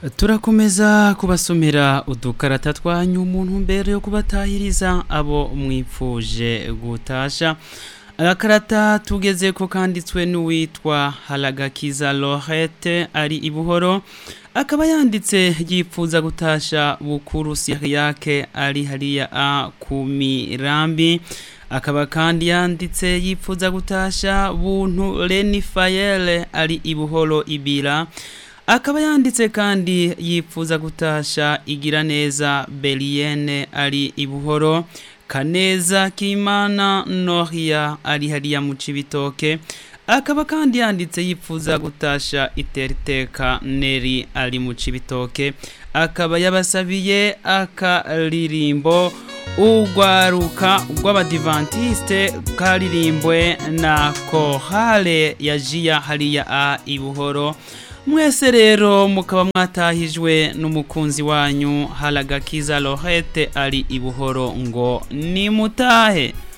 turakomeza kubasomera udukarata twanyu umuntu mbere yo kubatahiriza abo mwipfuje gutasha agakarata tugeze ko kanditswe n'uwitwa haragakiza lorette ari i buhoro akaba yanditse yipfuza gutasha bukuru yake ari hariya a ku mirambi akaba kandi yanditse yipfuza gutasha buntu Reni Fayele ari i buhoro ibira akaba yanditse kandi yipfuza gutasha igira neza Belienne ari i buhoro kaneza kimana noria ari hariya mu cibitoke akaba kandi yanditse yipfuza gutasha iteriteka neri ari mu cibitoke akaba yabasabiye akaririmbo urwaruka rw'abadivantiste karirimbwe na kohale ya jiya hariya a i buhoro mwese rero mukaba mwatahijwe n'umukunzi wanyu haragakiza lorette ari i buhoro ngo nimutahe